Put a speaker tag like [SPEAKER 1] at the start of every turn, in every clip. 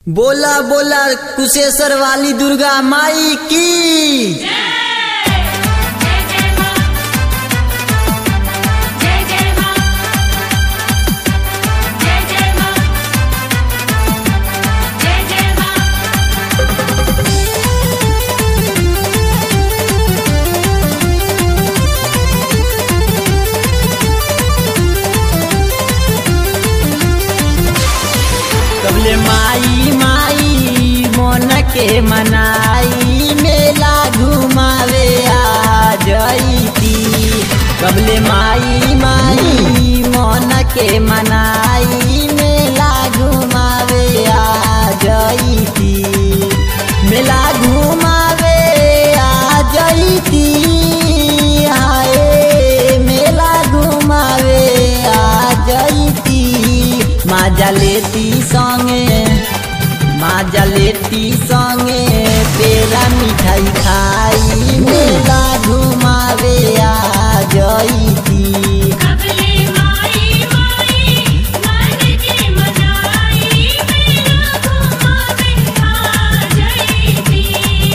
[SPEAKER 1] बोला बोला कुशेश्वर वाली दुर्गा माई की
[SPEAKER 2] जय जय मां जय जय मां जय जय मां जय जय मां
[SPEAKER 1] कबले माई माई मन के मनाई मेला घुमावे आ जईती कबले माई माई मन के मनाई मेला घुमावे आ जईती मेला घुमावे आ जईती हाय मेला घुमावे आ जईती माजा लेती संगे माजा लेती संगे पेड़ा मिठाई खाई मेला घुमावे आ जईती
[SPEAKER 2] कबले माई माई मन के मनाई मेरा घुमावे आ जईती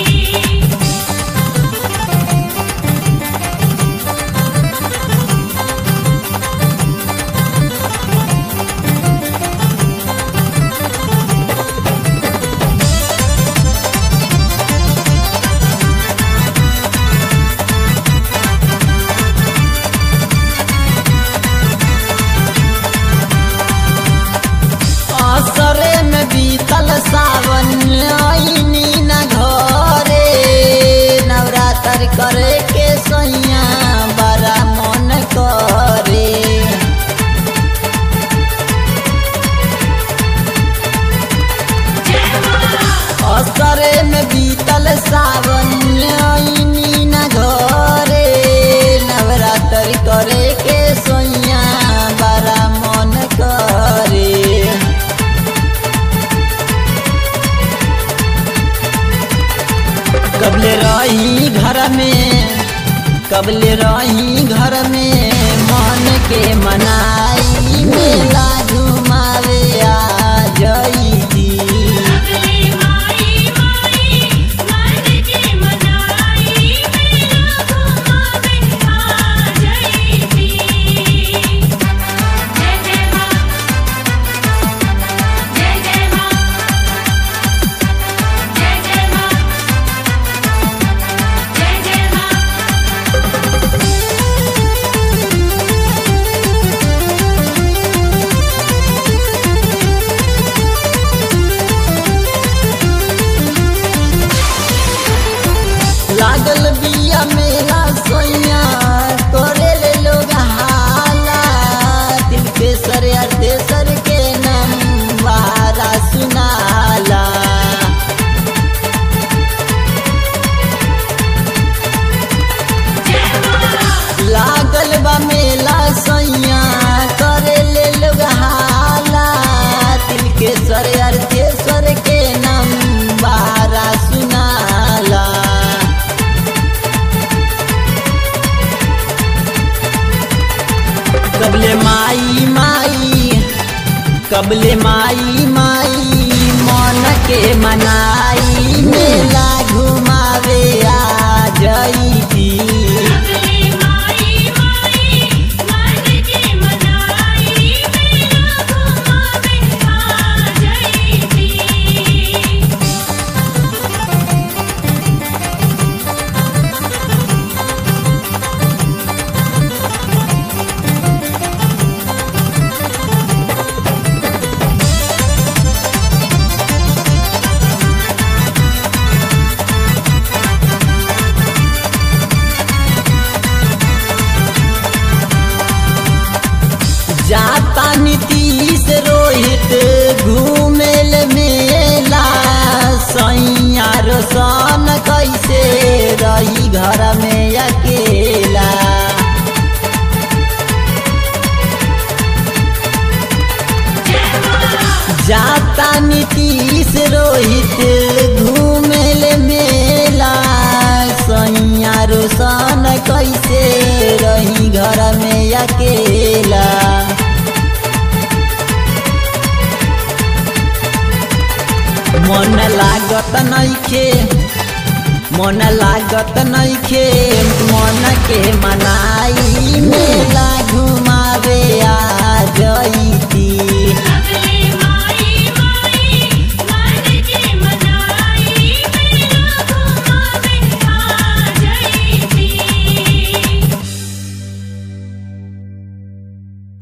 [SPEAKER 1] असरे में बीतल सावन आईनी न घरे नवरात्र करे के सैया बड़ा मन करे असरे में बीतल सावन आईनी न घरे नवरात्र करे के सैया बड़ा मन करे कबले रही घर में कबले रही घर में मन के मनाई मेला घुमावे आ जईती
[SPEAKER 2] कबले माई माई मन के मनाई मेरा घुमावे आ जईती जय जय मां जय जय मां जय जय मां जय जय मां
[SPEAKER 1] लागल बिया मेला सोइया करे ले लोग हाला दिल के सर यार देसर के नाम वारा सुनाला लागल बा मेला सैया करे ले लोग हाला दिल के सर यार देसर के नाम वारा सुनाला कबले माई माई कबले माई माई मन के मनाई मेला घुमावे आ जईती
[SPEAKER 2] कबले माई माई मन के मनाई मेरा घुमावे आ जईती
[SPEAKER 1] जाता नीतीश रोहित घूमेल मेला सैया रोशन कैसे रही घर में अकेला जाता नीतीश रोहित घूमेल मेला सैया रोशन कैसे रही घर में अकेला मन लागत नइखे मन लागत नइखे मन के मनाई में